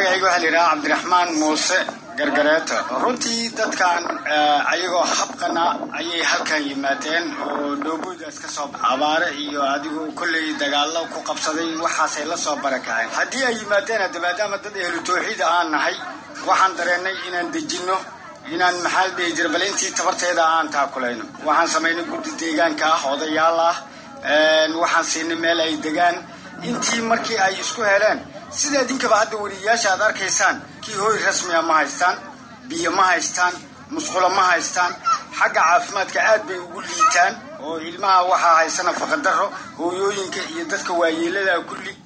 magacayga waxaa la yidhaha cabdiraxmaan muuse gargareeto runtii dadkan ayagoo habqana ayay halkan yimaadeen oo dhooboodaas ka soo baxa abaare iyo adigu kolley dagaallo ku qabsaday waxaasay la soo barakaceen haddii ay yimaadeen hadda maadaama dad ehlu tawxiida aan nahay waxaan dareennay inaan dejinno inaan maxaa la dhihi jira bal intii tabarteeda aan taakulayno waxaan samaynay guddi deegaanka ah odayaal ah waxaan siinay meel ay degaan intii markii ay isku heleen sida idinkaba hadda weriyayaasha aad arkaysaan kii hooy rasmiga ma haystaan biyo ma haystaan musqulo ma haystaan xagga caafimaadka aad bay ugu liitaan oo ilmaha waxaa haysa nafaqadaro hooyooyinka iyo dadka waayeelada kulli